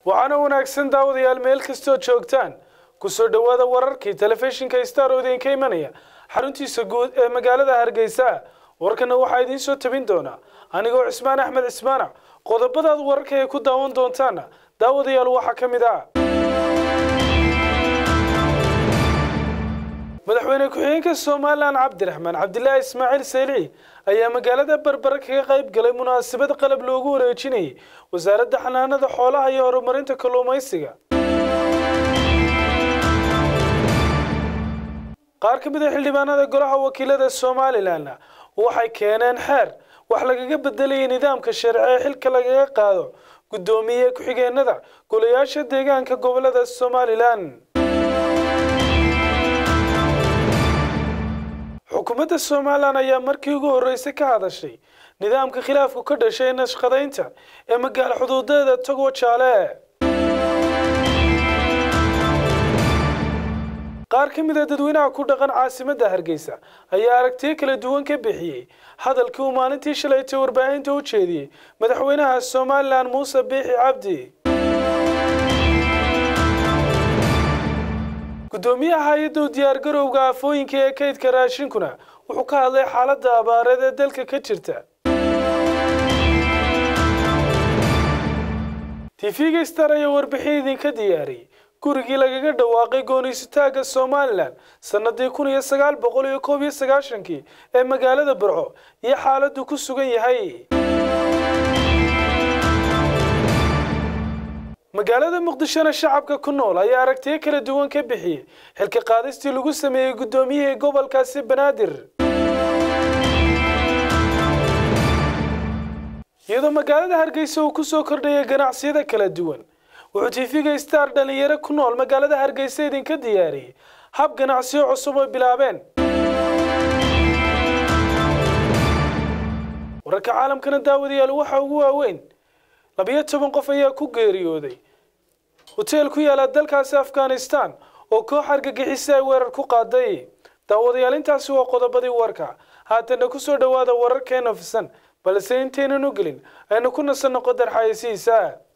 waxaana wanaagsan daawadayaal meel kastoo joogtaan kusoo dhowaada wararkii telefishinka star oo idinka imanaya xaruntiisa guud ee magaalada hargeysa warkana waxaa idiin soo tabin doonaa anigoo cismaan axmed cismaanac qodobadaad wararka ay ku daawan doontaana daawadayaal waxaa ka mid ah madaxweyne ku-xigeenka somalilan cabdiraxmaan cabdilaahi ismaaciil saylici ayaa magaalada berbere kaga qayb galay munaasabad qalab loogu wareejinayay wasaaradda xanaanada xoolaha iyo horumarinta kalluumaysiga qaar ka mid a xildhibaanada golaha wakiilada somalilanna waxay keeneen xeer wax lagaga bedelayay nidaamka sharci ee xilka lagaga qaado guddoomiye ku-xigeenada golayaasha deegaanka gobolada somalilan xukuumadda somalilan ayaa markii ugu horreysay ka hadashay nidaamka khilaafku ka dhashay nashqadaynta ee magaalo xuduudeeda togo jaale qaar ka mid a dadweynaha ku dhaqan caasimadda hargeysa ayaa aragtiyo kala duwan ka bixiyey hadalkii uu maalintii shalaytay warbaahinta u jeediyey madaxweynaha somalilan muuse biixi cabdi guddoomiyaha hay-adda u diyaargarowga aafooyinka ee kaydka raashinkuna wuxuu ka hadlay xaaladda abaareed ee dalka ka jirta tv-ga star ayaa warbixin idinka diyaariyey gurigii lagaga dhawaaqay gooniysataagga somalilan sannadii kun iyo sagaal boqol iyo koob iyo sagaashankii ee magaalada burco iyo xaaladdu ku sugan yahay magaalada muqdishona shacabka ku nool ayaa aragtiyo kala duwan ka bixiyey xilka qaadistii lagu sameeyey guddoomiyihii gobolkaasi banaadir iyadoo magaalada hargeysa uu kusoo kordhaya ganacsiyada kala duwan wuxuu tv-ga star dhalinyaro ku nool magaalada hargeysa idinka diyaariyey hab ganacsiyo cusub oo bilaabeen wararka caalamkana daawadayaal waxa ugu waaweyn labiyo toban qof ayaa ku geeriyooday hoteel ku yaala dalkaasi afghanistan oo koox argagixisa ay weerar ku qaaday daawadayaal intaasi waa qodobadii warka haatana kusoo dhowaada wararkeena fisan balse intaynan u gelin aynu ku nasanno qodar xayeysihiisa